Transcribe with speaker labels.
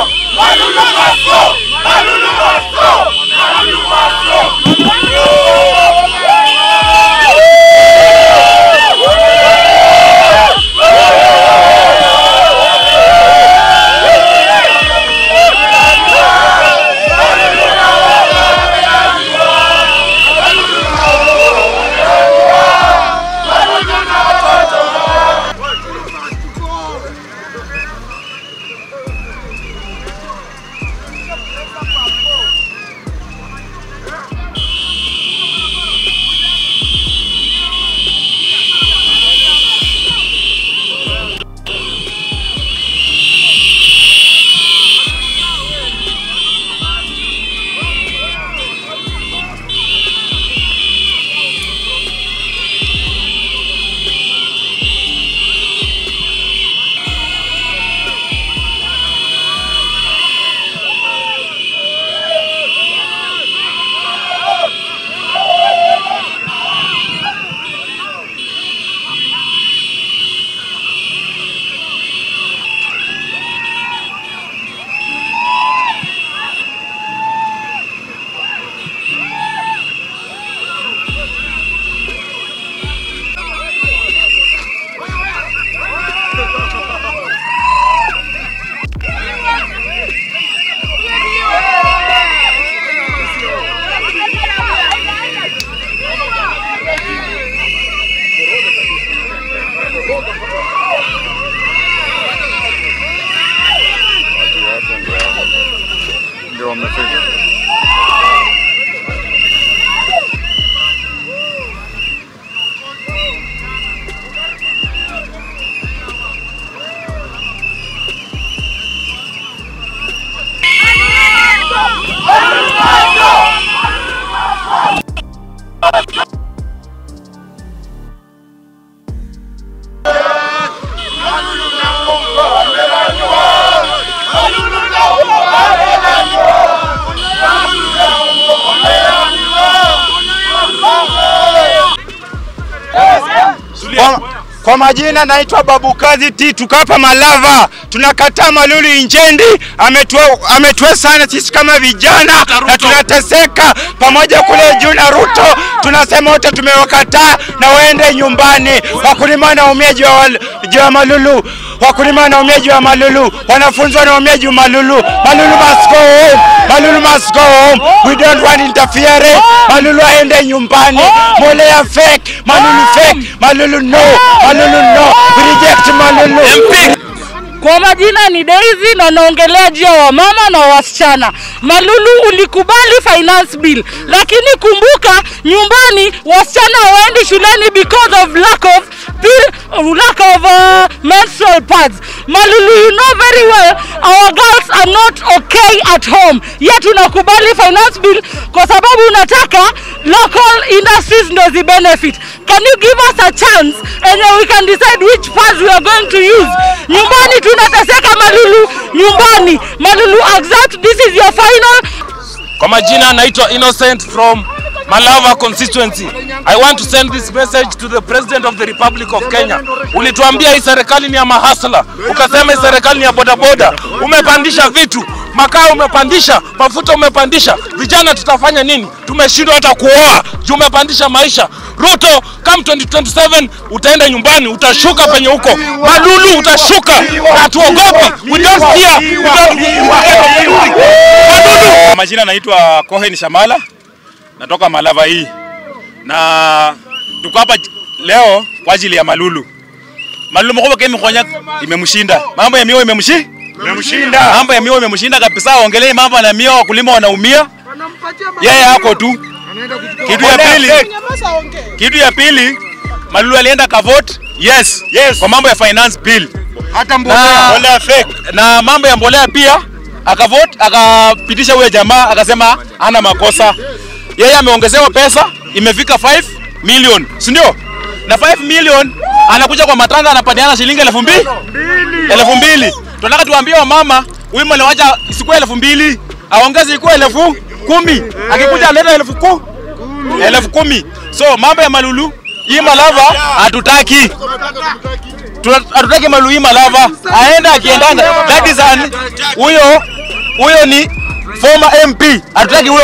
Speaker 1: ndio wamefika.
Speaker 2: Kwa, kwa majina naitwa Babu Kazi T tukapa Malava. Tunakataa Malulu Injendi, ametua ametua sana sisi kama vijana na tunateseka pamoja kule juu na Ruto. Tunasema wote tumewakataa na waende nyumbani. Wakulima wanaumia juu ya wal- juu ya Malulu, wakulima wanaumia juu ya Malulu, wanafunzi wanaumia juu ya Malulu. Malulu must go home. Malulu must go home. We don't want interference. Malulu aende nyumbani. Molea fake. Malulu fake. Malulu no. Malulu no. We reject Malulu.
Speaker 3: Kwa majina ni Daisy na naongelea juu ya wamama na wasichana. Malulu ulikubali finance bill, lakini kumbuka nyumbani wasichana hawaendi shuleni because of lack of pill, lack of uh, menstrual pads. Malulu, you know very well our girls are not okay at home, yet unakubali finance bill kwa sababu unataka local industries ndo zibenefit. Can you give us a chance and then we can decide which pads we are going to use? Nyumbani tunateseka Malulu, nyumbani Malulu exact, this is your final
Speaker 4: Kwa majina naitwa Innocent from Malava constituency. I want to send this message to the President of the Republic of Kenya. Ulituambia hii serikali ni ya mahasla, ukasema hii serikali ni ya bodaboda. Umepandisha vitu, makaa umepandisha, mafuta umepandisha. Vijana tutafanya nini? Tumeshindwa hata kuoa juu umepandisha maisha. Ruto, come 2027 utaenda nyumbani, utashuka penye huko. Malulu utashuka, hatuogopi. We don't fear. We don't... Malulu
Speaker 5: Kwa majina naitwa Cohen Shamala, natoka Malava hii, na tuko hapa leo kwa ajili ya Malulu. Malulu mkoba kemi konya imemshinda, mambo ya miwa imemshi imemshinda, mambo ya miwa imemshinda kabisa. Ongelee mambo na miwa, wakulima wanaumia, yeye hako tu. Kitu ya pili, kitu ya pili, Malulu alienda kavote yes, yes, kwa mambo ya finance bill
Speaker 2: Hata
Speaker 5: na,
Speaker 2: mbolea fake.
Speaker 5: na mambo ya mbolea pia akavote akapitisha huyo jamaa akasema hana makosa. Yeye ameongezewa pesa imefika 5 million, si ndio? Na 5 million anakuja kwa matanga anapatiana shilingi elfu mbili elfu mbili. Tunataka tuambie wamama huyu mwana wacha isikuwe elfu mbili aongeze ikuwe elfu kumi akikuja aleta elfu ku elfu kumi. So mambo ya Malulu hii Malava hatutaki Tuna- hatutaki Malulu hii Malava aende akiendanga. That is an huyo huyo ni former MP, hatutaki huyo